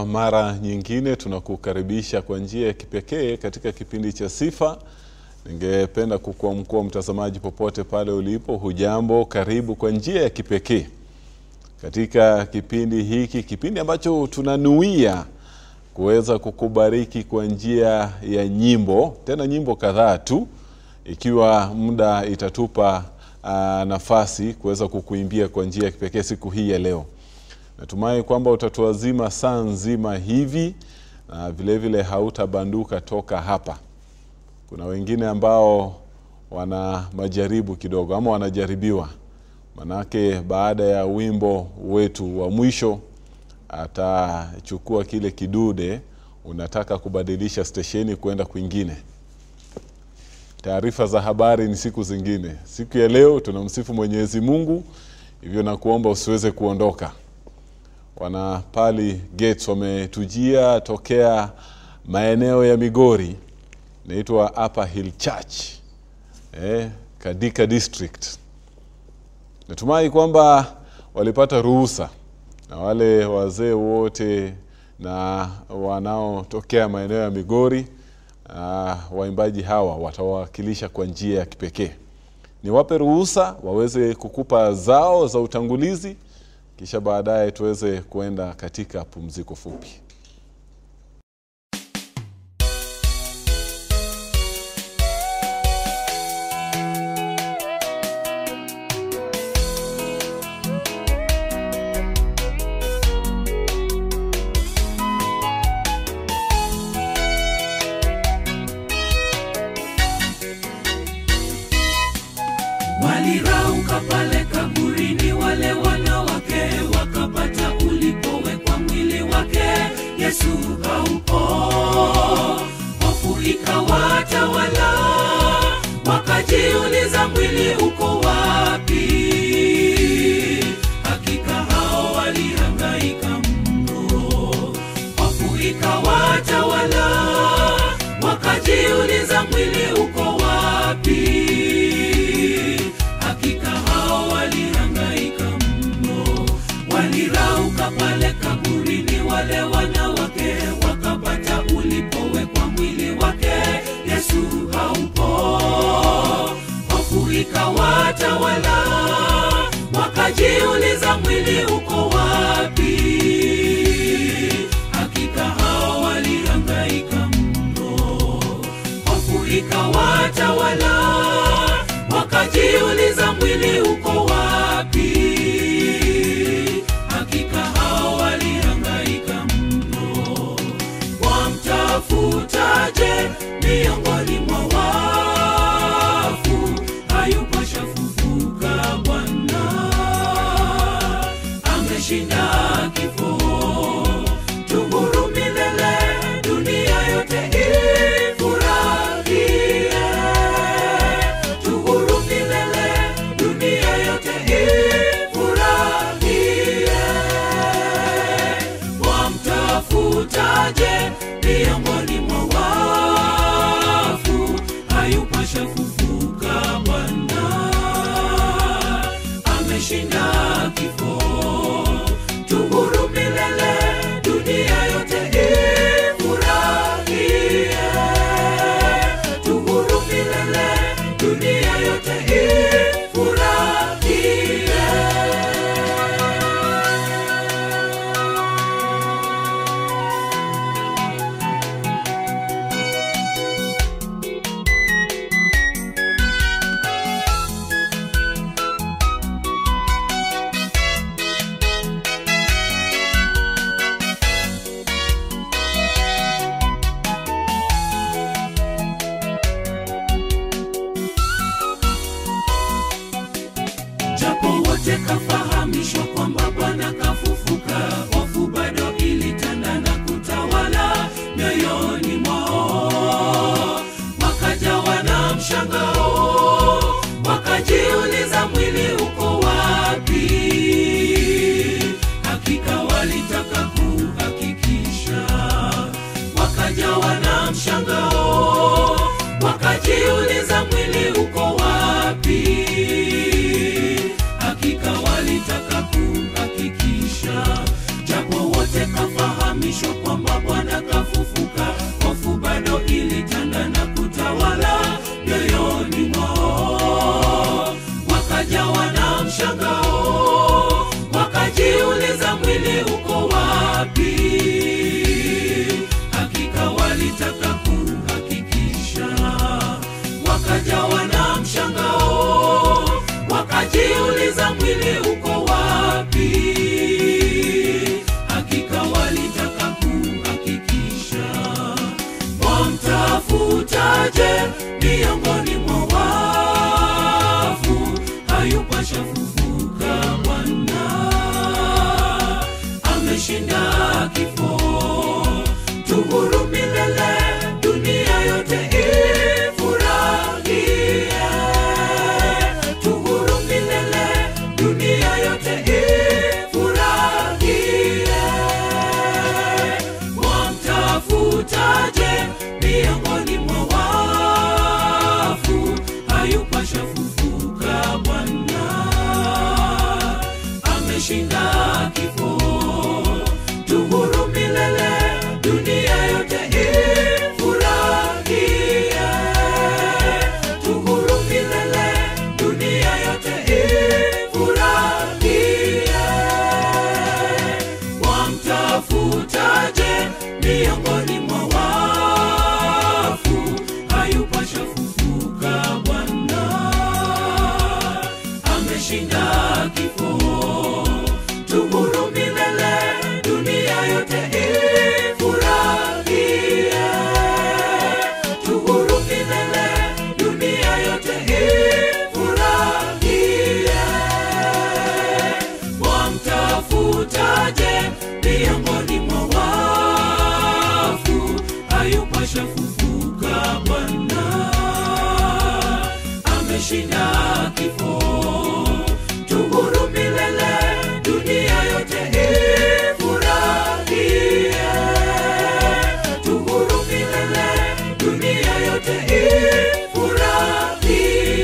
kwa mara nyingine tunakukaribisha kwa njia ya kipekee katika kipindi cha Sifa. Ningependa kukuamkua mtazamaji popote pale ulipo, hujambo, karibu kwa njia ya kipekee katika kipindi hiki, kipindi ambacho tunanuia kuweza kukubariki kwa njia ya nyimbo, tena nyimbo kadhaa tu, ikiwa muda itatupa uh, nafasi kuweza kukuimbia kwa njia ya kipekee siku hii ya leo. Natumai kwamba utatuazima saa nzima hivi na vile vile hautabanduka toka hapa. Kuna wengine ambao wana majaribu kidogo ama wanajaribiwa, manake baada ya wimbo wetu wa mwisho atachukua kile kidude, unataka kubadilisha stesheni kwenda kwingine. Taarifa za habari ni siku zingine. Siku ya leo tunamsifu Mwenyezi Mungu, hivyo nakuomba usiweze kuondoka. Wana Pali Gates wametujia tokea maeneo ya Migori, inaitwa Upper Hill Church eh, Kadika District. Natumai kwamba walipata ruhusa na wale wazee wote na wanaotokea maeneo ya Migori. Uh, waimbaji hawa watawakilisha kwa njia ya kipekee. Niwape ruhusa waweze kukupa zao za utangulizi, kisha baadaye tuweze kuenda katika pumziko fupi. Walirauka pale kaburini, wale wanawake wakapata ulipowekwa mwili wake. Yesu haupo, hofu ikawatawala, wakajiuliza mwili uko wapi? Hakika hao walihangaika mno, hofu ikawatawala, wakajiuliza mwili uko wapi? Hakika hao walihangaika mno, walirauka pale kaburini, wale wanawake wakapata ulipowekwa mwili wake. Yesu haupo, hofu ikawatawala, wakajiuliza mwili uko wapi? Hakika hao walihangaika mno, hofu ikawatawala, wakajiuliza mwili uko wapi? Hakika hao walihangaika mno, wamtafutaje miongoni mwa wafu? Hayupo, shafufuka Bwana, ameshinda kifo. Tuhuru milele, dunia yote ifurahie. Tuhuru milele, dunia yote ifurahie. Wamtafutaje miongoni mwa wafu? Hayupo, shafufuka Bwana, ameshinda kifo. Tuhuru milele, dunia yote ifurahie. Tuhuru milele, dunia yote ifurahie. japo wote kafahamishwa kwamba Bwana kafufuka, hofu bado ilitanda na kutawala mioyoni mwao, wakajawa na mshangao, wakajiuliza mwili uko wapi? Hakika walitaka kuhakikisha, wakajawa na mshangao, wakajiuliza mwili uko wapi? Hakika walitaka kuhakikisha, japo wote kafahamishwa Atafutaje miongoni mwa wafu? Hayupasha fufuka Bwana, ameshinda kifo. Tuhuru milele, dunia yote ifurahie. Tuhuru milele, dunia yote ifurahie. Mwamtafutaje miongoni mwa wafu? Hayupasha fufuka Bwana, ameshinda kifo. Tuhuru milele, dunia yote ifurahie. Tuhuru milele, dunia yote ifurahie. Wamtafutaje miongoni mwa wafu? Hayupasha fufuka Bwana, ameshinda kifo. Tuhuru milele, dunia yote ifurahie. Tuhuru milele, dunia yote ifurahie. Wamtafutaje miongoni mwa wafu? Hayupasha fufuka Bwana, ameshinda kifo. Tuhuru milele, dunia yote ifurahie. Tuhuru milele, dunia yote ifurahie.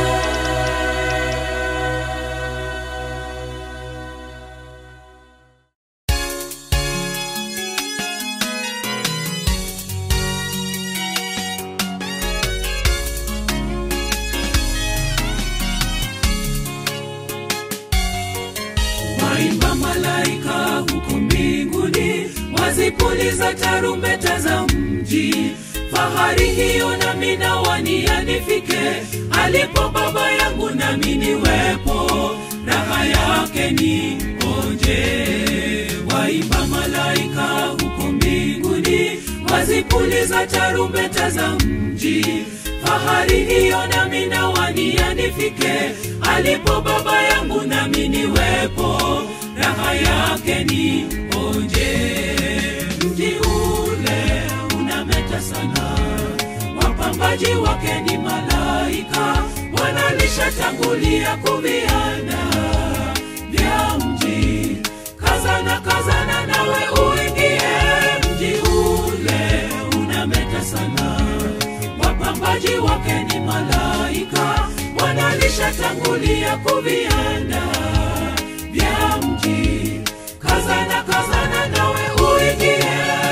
Waimba malaika huko mbinguni, wazipuliza tarumbeta za mji. Fahari hiyo nami nawania nifike, alipo Baba yangu nami niwepo, raha yake ni onje. Waimba malaika huko mbinguni, wazipuliza tarumbeta za mji. Fahari hiyo nami nawania nifike, alipo Baba yangu nami niwepo, raha yake ni onje. Mji ule unameta sana, wapambaji wake ni malaika, wanalishatangulia kuviana vya mji. Kazana, kazana nawe uingie, mji ule unameta sana wapambaji wake ni malaika, wanalishatangulia kuvianda vya mji. Kazana, kazana nawe uingie.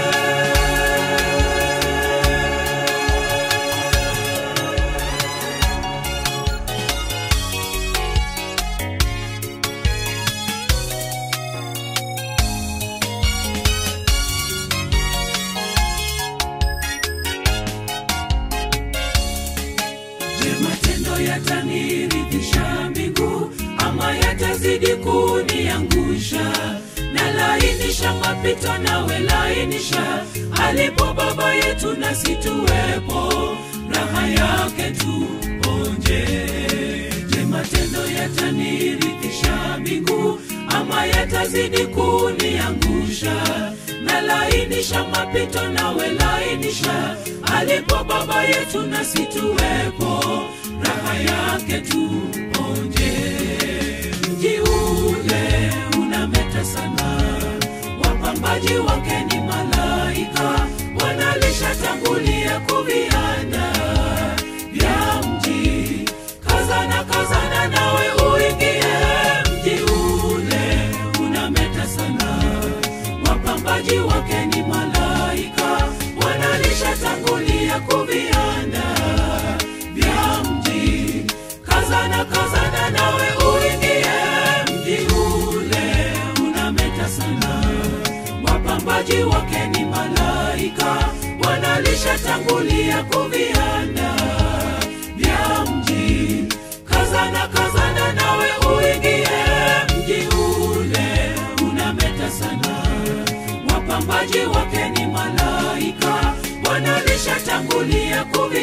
Je, matendo yataniridhisha mbingu ama yatazidi kuniangusha? Na lainisha mapito nawe lainisha, alipo Baba yetu nasi tuwepo, raha yake tuonje. Je, matendo yataniridhisha mbingu ama yatazidi kuniangusha? Na lainisha mapito nawe lainisha, alipo Baba yetu nasi tuwepo, raha yake tuonje. Mji ule unameta sana, wapambaji wake ni malaika, wanalishatangulia kuvianda vya mji. Kazana, kazana nawe uingie, mji ule unameta sana wapambaji wake ni malaika, wanalishatangulia kuvianda vya mji. Kazana, kazana nawe uingie, mji ule unameta sana. Wapambaji wake ni malaika, wanalishatangulia kuvianda vya mji. Kazana, kazana nawe uingie, mji ule unameta sana wapambaji wake ni malaika, wanalishatangulia kuvi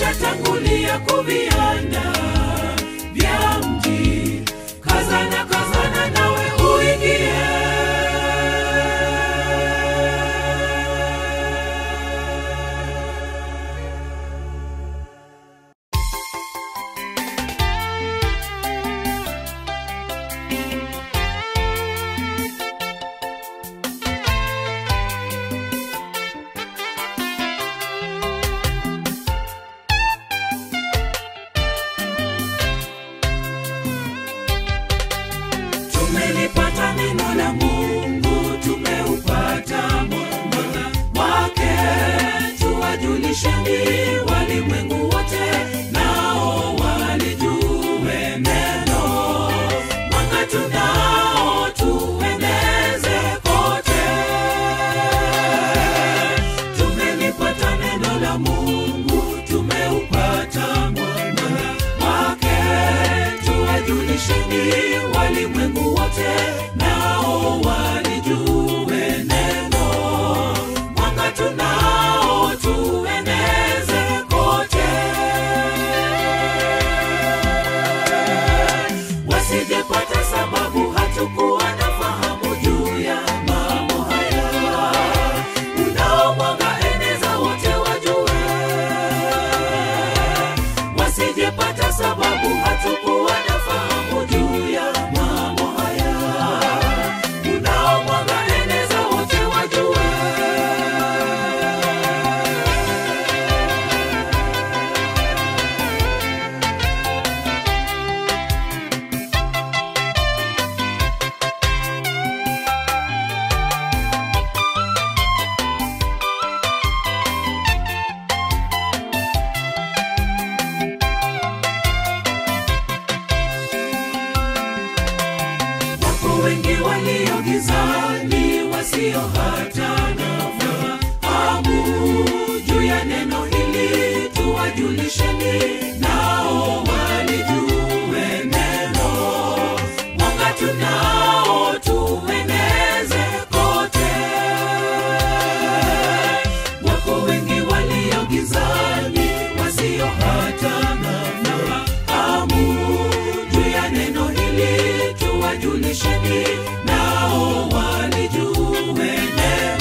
wameshatangulia kuvianda vya mji. Kazana, kazana nawe uingie. Tumelipata neno la Mungu, tumeupata mwanga wake. Tuwajulisheni walimwengu wote, nao walijue neno. Mwanga tunao, tueneze kote. Tumelipata neno la Mungu, tumeupata mwanga wake. Tuwajulisheni walimwengu wote, nao walijue neno. Mwanga tunao, tueneze kote. Wasijepata sababu hatukuwa na fahamu juu ya mambo haya. Unao mwanga, eneza wote wajue wasijepata sababu hatukuwa na fahamu juu ya mambo haya. Unao mwanga, eneza wote wajue. Wapo wengi walio gizani wasio hata na fahamu juu ya neno hili, tuwajulisheni nao walijue neno. Mwanga tunao, tueneze kote. Wapo wengi walio gizani wasio hata na fahamu juu ya neno hili, tuwajulisheni nao walijue neno.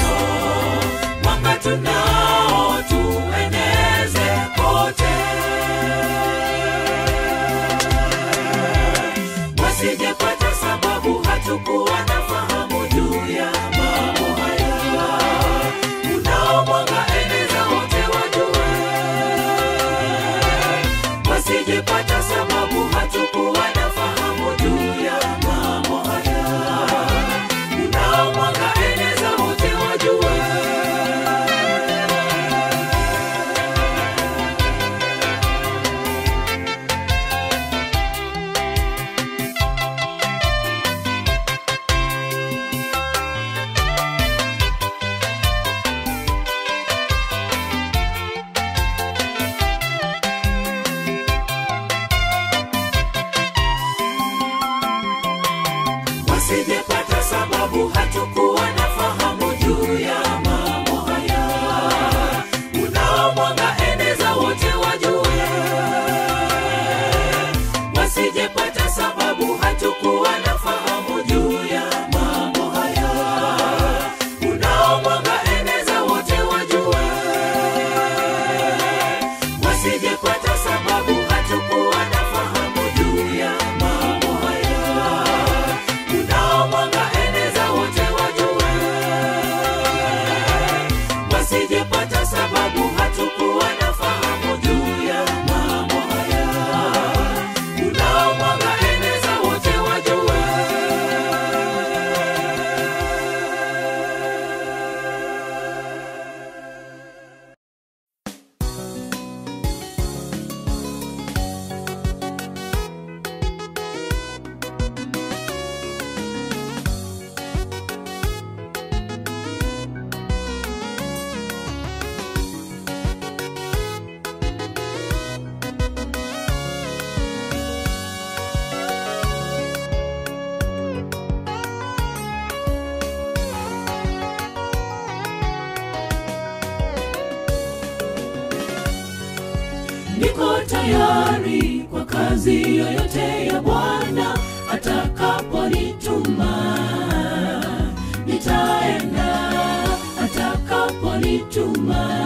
niko tayari kwa kazi yoyote ya Bwana atakaponituma. Nitaenda atakaponituma,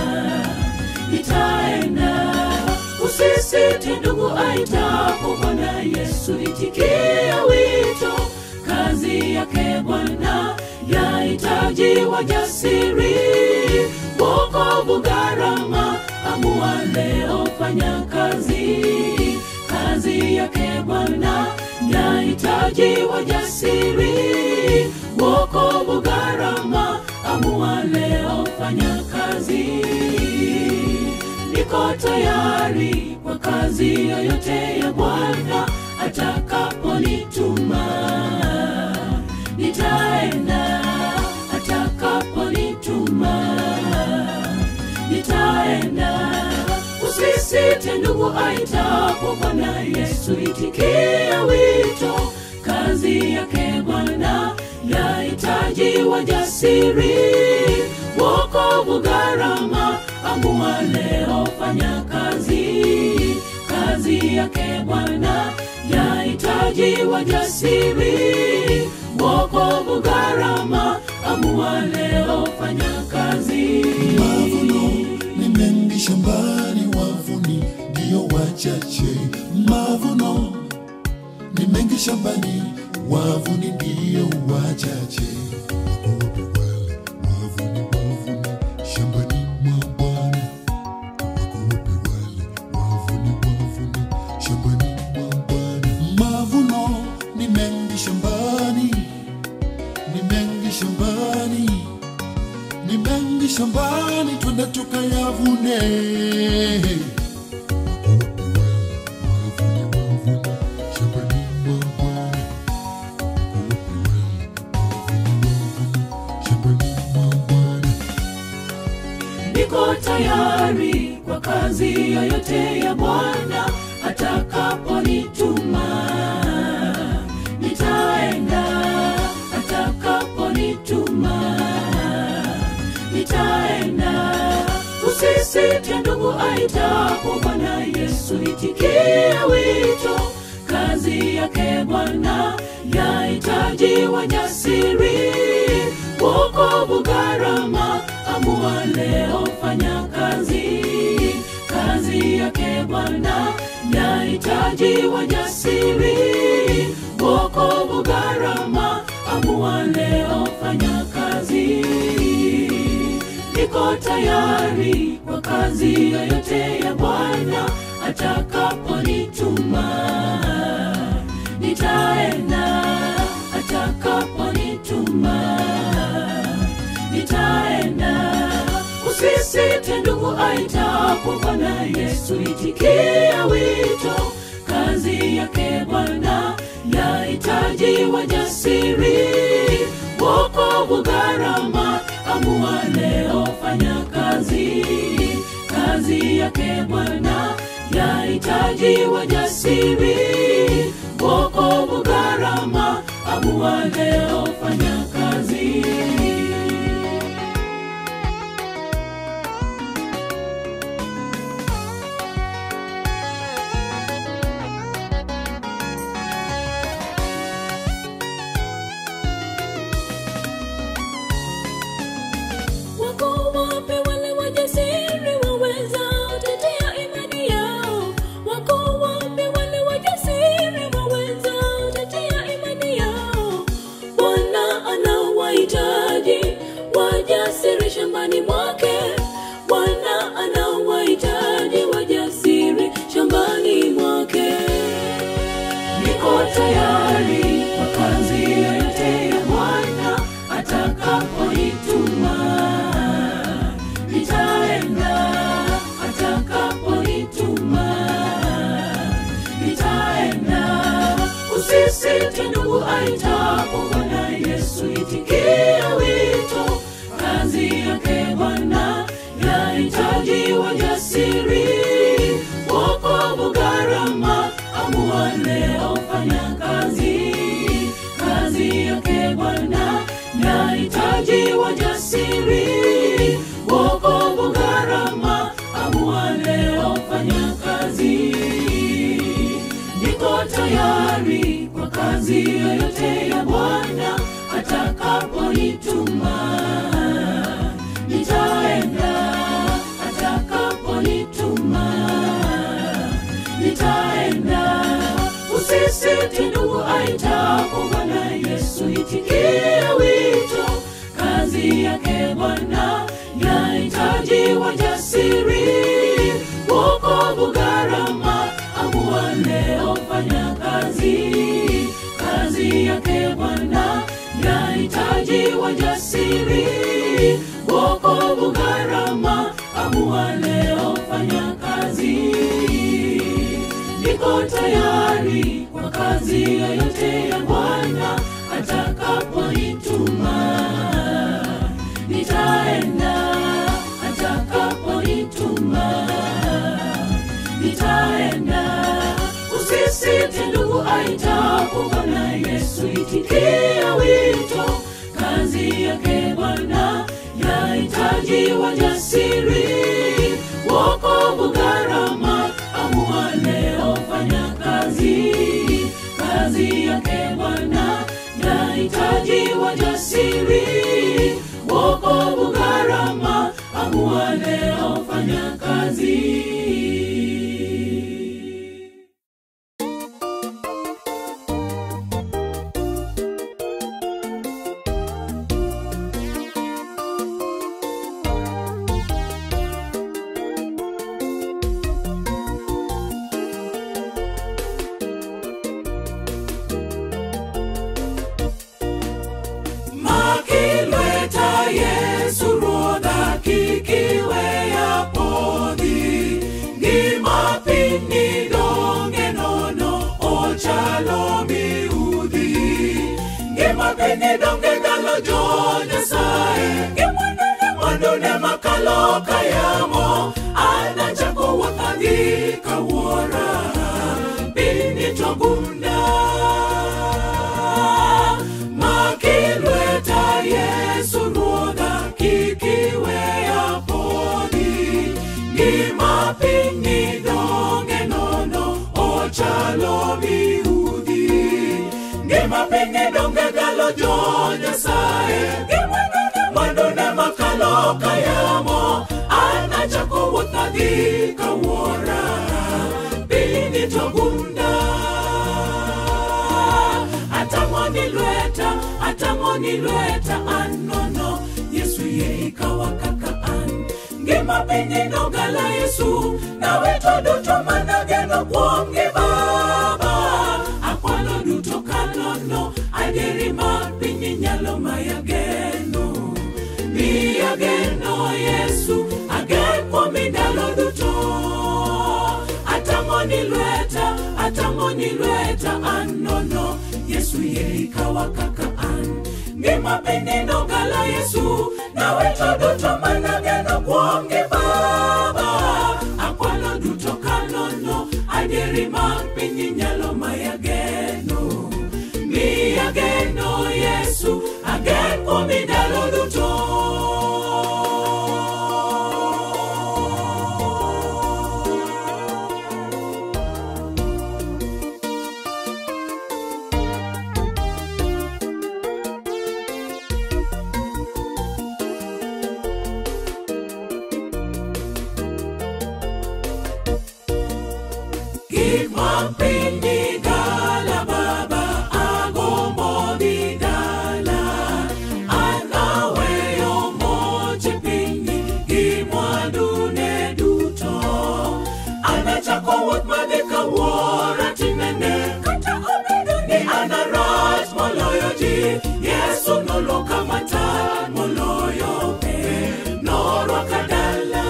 nitaenda. Usisite ndugu, aitapo Bwana Yesu, itikia wito. Kazi yake Bwana yahitaji wajasiri, wokovu gharama, amua leo, fanya kazi. Kazi yake Bwana yahitaji wajasiri, wokovu gharama, amua leo, fanya kazi. Niko tayari kwa kazi yoyote ya Bwana atakaponituma. Nitaenda atakaponituma, nitaenda. Usisite ndugu, aitapo Bwana Yesu, itikia wito. Kazi yake Bwana yahitaji wajasiri, wokovu gharama, amua leo, fanya kazi. Kazi yake Bwana yahitaji wajasiri, wokovu gharama, amua leo, fanya kazi. Mavuno ni mengi shambani, wavuni ndio wachache. Mavuno ni mengi shambani, wavuni ndio wachache. Wakowapi wale wavuni, wavuni shambani mwa Bwana? Wakowapi wale wavuni, wavuni shambani mwa Bwana? Mavuno ni mengi shambani, ni mengi shambani ni mengi shambani, twende tukayavune. Wavune, wavune, shambani mwa Bwana. Wavune, wavune, shambani mwa Bwana. niko tayari kwa kazi yoyote ya Bwana atakaponituma. Nitaenda atakaponituma, nitaenda. Usisite ndugu, aitapo Bwana Yesu, itikia wito. Kazi yake Bwana yahitaji wajasiri, wokovu gharama, amua leo, fanya kazi. Kazi yake Bwana yahitaji wajasiri, wokovu gharama, amua leo, fanya kazi. Niko tayari kwa kazi yoyote ya Bwana atakaponituma. Nitaenda atakaponituma, nitaenda. Usisite ndugu, aitapo Bwana Yesu, itikia wito. Kazi yake Bwana yahitaji wajasiri, wokovu gharama, amua leo, fanya kazi. Kazi yake Bwana yahitaji wajasiri, wokovu gharama, amua leo, fanya kazi. Wako wapi wale wajasiri wawezao tetea imani yao? Wako wapi wale wajasiri wawezao tetea imani yao? Bwana anawahitaji wajasiri shambani mwake. Bwana anawahitaji wajasiri shambani mwake. Niko tayari kwa kazi yoyote ya Bwana atakaponituma. Nitaenda atakaponituma, nitaenda. Usisite ndugu, aitapo Bwana Yesu, itikia wito. Kazi yake Bwana yahitaji wajasiri, wokovu gharama, amua leo, fanya kazi. Kazi yake Bwana yahitaji wajasiri, wokovu gharama, amua leo, fanya kazi yoyote ya Bwana atakaponituma. Nitaenda atakaponituma, nitaenda. Usisite ndugu, aitapo Bwana Yesu, itikie wito. Kazi yake Bwana yahitaji wajasiri, wokovu gharama, amua leo, fanya kazi. Kazi yake Bwana yahitaji wajasiri, wokovu gharama, amua leo, fanya kazi. Niko tayari kwa kazi yoyote ya Bwana atakaponituma. Nitaenda atakaponituma, nitaenda. Usisite ndugu, aitapo Bwana Yesu, itikia wito. Kazi yake Bwana yahitaji wajasiri, wokovu gharama, amua leo, fanya kazi. Kazi yake Bwana yahitaji wajasiri, wokovu gharama, amua leo, fanya kazi. makilweta yesu ruodha kikiweya podhi ngima piny donge nono ochalo miudhi ngima piny donge ndalo jo nyasaye ngimwanone makalo kayamo anachako wuothadhi kawuora piny togunda makilweta yesu ruodha kikiweya podhi ngima piny donge nono ochalo miudhi ngima piny donge galo jo nyasaye mwandone makalo kayamo anachako wuothadhi kawuora piny togunda atamoni lweta atamoni lweta an nono yesu yie ikawa kaka an ngima piny nogala yesu naweto duto manageno kuom gi baba akwano duto kanono adieri mar piny nyalo mayageno miyageno yesu agen kuomi ndalo duto atamoni lweta atamoni lweta an nono yesu yie ikawa kaka an ngima piny nogala yesu naweto duto manageno kuom gi baba akwano duto kanono adieri mar piny nyalo mayageno miyageno yesu agen kuomi ndalo duto gik mag piny ni gala baba agombo dhi dala an aweyo moche piny gi mwandune duto an achako wuoth madhi kawuora tinene kata obedo ni an arach moloyo ji yesu noloka matar moloyo pe norwaka dala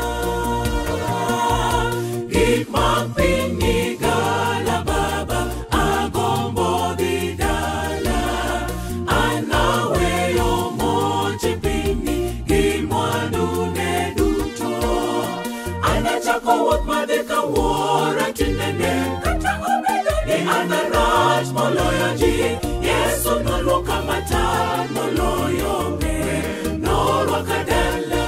gik mag piny ni gala baba agombo dhi dala an aweyo moche piny gi mwandune duto an achako wuoth madhi kawuora tinene kata obedo ni an arach moloyo ji yesu noluoka matar moloyo me norwaka dala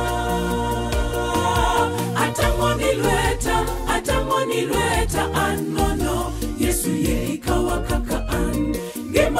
atamoni lweta atamoni lweta an nono yesu yie ikawa kaka an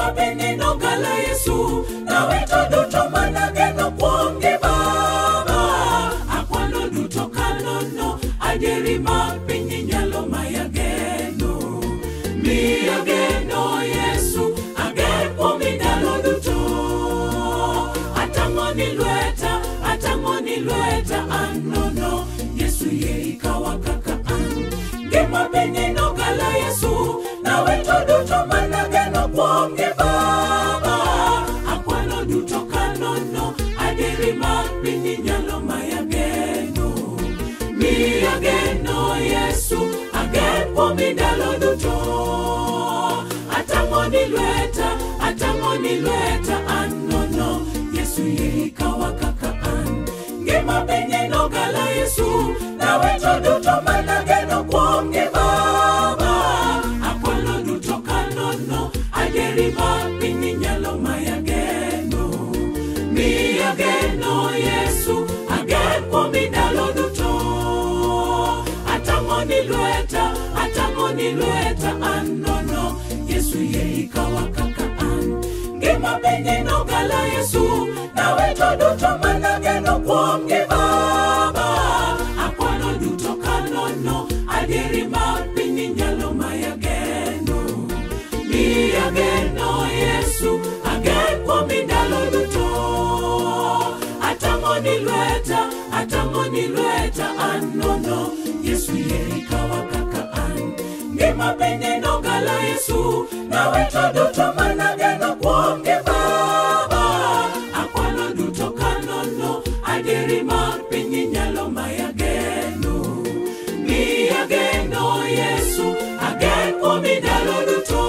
ngimapenino gala yesu nawe to duto manageno kuomgi baba akwano duto kanono adieri mag piny nyalo mayageno miyageno yesu ager kuomi ndalo duto atang'oni lweta atang'oni lweta an nono yesu yie ikawa kaka an ngima penino gala yesu nawe to duto manageno kuomgi baba akwano duto kanono adieri mag piny nyalo mayageno miyageno yesu agen kuomi ndalo duto atang'oni lweta atang'oni lweta an nono yesu yie ikawa kaka an ngima penye nogala yesu nawe to duto manageno kuomgi baba akwano duto kanono adieri mag piny nyalo mayageno miyageno yesu agen kuomi ndalo duto atang'oni lweta atang'oni lweta an nono yesu yie ikawa kaka an ngima penye nogala yesu nawe to duto manageno kuomgi baba akwano duto kanono adieri mag piny nyalo mayageno miyageno yesu agen kuomi ndalo duto atang'oni lweta atang'oni lweta an nono yesu yie ikawa kaka an ngima penye nogala yesu nawe to duto manageno kuomgi baba akwano duto kanono adieri mag piny nyalo mayageno miyageno yesu agen kuomi ndalo duto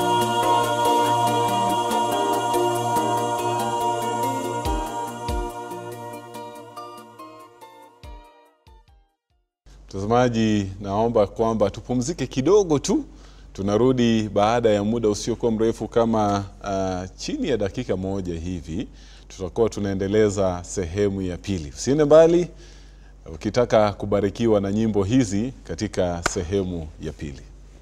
Mtazamaji, naomba kwamba tupumzike kidogo tu. Tunarudi baada ya muda usiokuwa mrefu kama uh, chini ya dakika moja hivi, tutakuwa tunaendeleza sehemu ya pili. Usiende mbali ukitaka kubarikiwa na nyimbo hizi katika sehemu ya pili.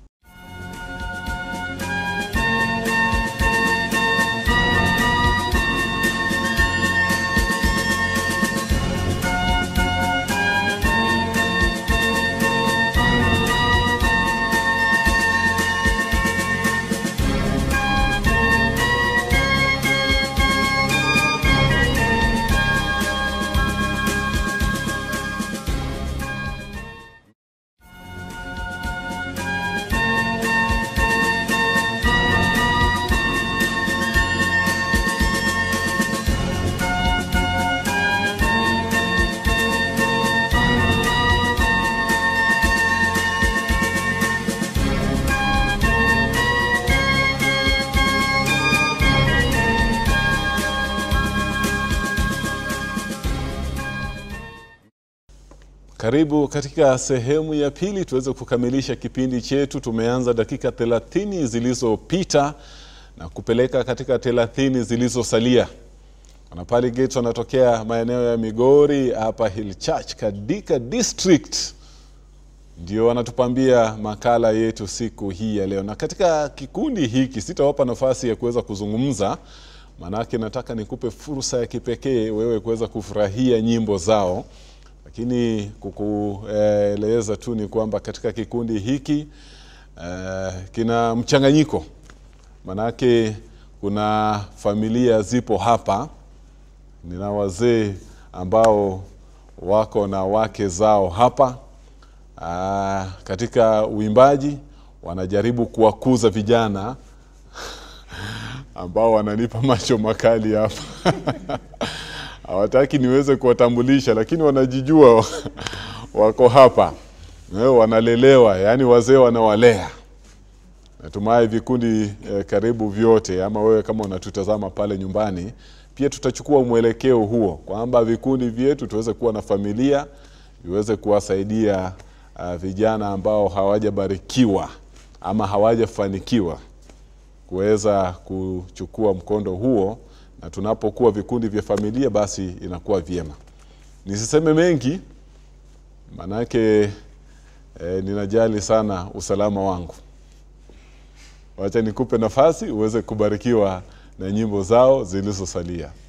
Karibu katika sehemu ya pili tuweze kukamilisha kipindi chetu. Tumeanza dakika 30 zilizopita na kupeleka katika 30 zilizosalia. Wanapali Gates wanatokea maeneo ya Migori hapa Hill Church Kadika District, ndio wanatupambia makala yetu siku hii ya leo, na katika kikundi hiki sitawapa nafasi ya kuweza kuzungumza, maanake nataka nikupe fursa ya kipekee wewe kuweza kufurahia nyimbo zao lakini kukueleza tu ni kwamba katika kikundi hiki uh, kina mchanganyiko, manake kuna familia zipo hapa. Nina wazee ambao wako na wake zao hapa. Uh, katika uimbaji wanajaribu kuwakuza vijana ambao wananipa macho makali hapa hawataki niweze kuwatambulisha, lakini wanajijua wako hapa eh, wanalelewa, yaani wazee wanawalea. Natumai vikundi eh, karibu vyote, ama wewe kama unatutazama pale nyumbani, pia tutachukua mwelekeo huo kwamba vikundi vyetu tuweze kuwa na familia, viweze kuwasaidia uh, vijana ambao hawajabarikiwa ama hawajafanikiwa kuweza kuchukua mkondo huo na tunapokuwa vikundi vya familia basi inakuwa vyema. Nisiseme mengi manake eh, ninajali sana usalama wangu. wacha nikupe nafasi uweze kubarikiwa na nyimbo zao zilizosalia.